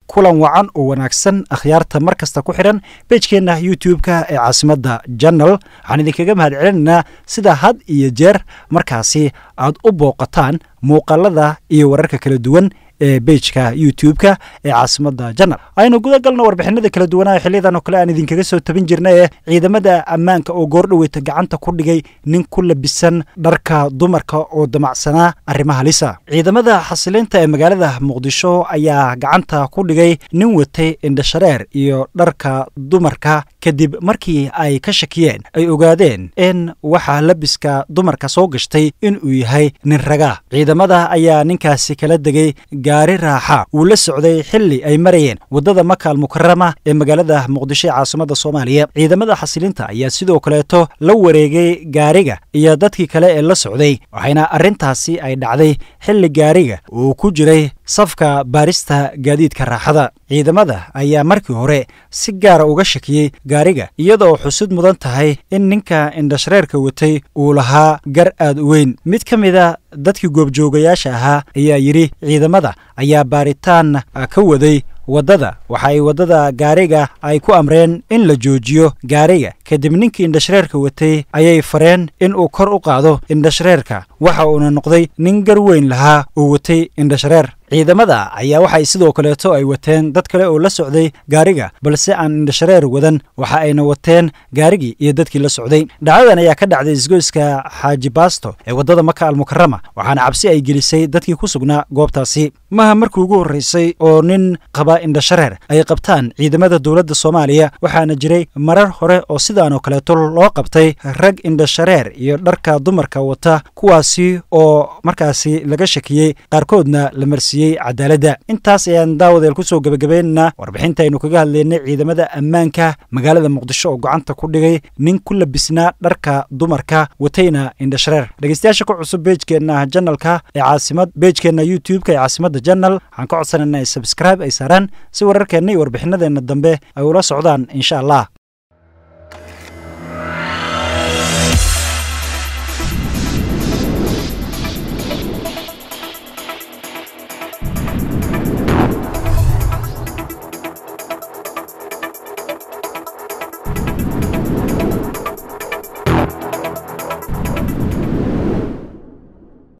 kulan wacan oo wanaagsan akhyaarta mar kasta ku xidhan beejkeenna youtube-ka ee caasimadda janal waxaan idinkaga mahad celinaynaa sida had iyo jeer markaasi aad u booqataan muuqaalada iyo wararka kala duwan ee beijka youtube-ka ee caasimadda janal aynu guda galno warbixinada kala duwanaa xiliyadan oo kale aan idinkaga soo tabin jirna ee ciidamada ammaanka oo goordhoweyta gacanta ku dhigay nin ku labisan dharka dumarka oo damacsanaa arrimaha lisa ciidamada xasilinta ee magaalada muqdisho ayaa gacanta ku dhigay nin watay indhashareer iyo dharka dumarka kadib markii ay ka shakiyeen ay ogaadeen in waxaa labiska dumarka soo gashtay inuu yahay nin raga ciidamada ayaa ninkaasi kala degay gaari raaxa uu la socday xilli ay marayeen waddada makaal mukarama ee magaalada muqdisho ee caasimadda soomaaliya ciidamada xasilinta ayaa sidoo kaleeto la wareegay gaariga iyo dadkii kale ee la socday waxayna arrintaasi ay dhacday xilli gaariga uu ku jiray safka baarista gaadiidka raaxada ciidamada ayaa markii hore si gaara uga shakiyey gaariga iyadoo xusud mudan tahay in ninka indhashareerka watay uu lahaa gar aad u weyn mid ka mida dadkii goobjoogayaasha ahaa ayaa yidhi ciidamada ayaa baaritaan ka waday waddada waxa ay waddada gaariga ay ku amreen in la joojiyo gaariga kadib ninkii indhashareerka watay ayay fareen in uu kor u qaado indhashareerka waxa uuna noqday nin gar weyn lahaa oo watay indhashareer ciidamada ayaa waxay sidoo kaleeto ay wateen dad kale oo la socday gaariga balse aan indhashareer wadan waxa ayna wateen gaarigii iyo dadkii la socday dhacdadan ayaa ka dhacday isgoyska xaaji baasto ee waddada maka almukarama waxaana cabsi ay gelisay dadkii ku sugnaa goobtaasi maha markii ugu horreysay oo nin qaba indhashareer ay qabtaan ciidamada dowladda soomaaliya waxaana jiray marar hore oo sidaanoo kaleeto loo qabtay rag indhashareer iyo dharka dumarka wata kuwaasi oo markaasi laga shakiyey qaarkoodna la marsiiyey cadaaladda intaas ayaan daawadeel ku soo gebagabaynaynaa warbixinta aynu kaga hadlaynay ciidamada ammaanka magaalada muqdisho oo gacanta ku dhigay nin ku labisnaa dharka dumarka watayna indhashareer dhegeystayaasha ku cusub beejkeenna janalka ee caasimad beejkeenna youtube-ka ee caasimadda janal waxaan ka codsanayna ay sabscribe ay saaraan si wararkeenna iyo warbixinadeenna dambe ay ula socdaan insha allah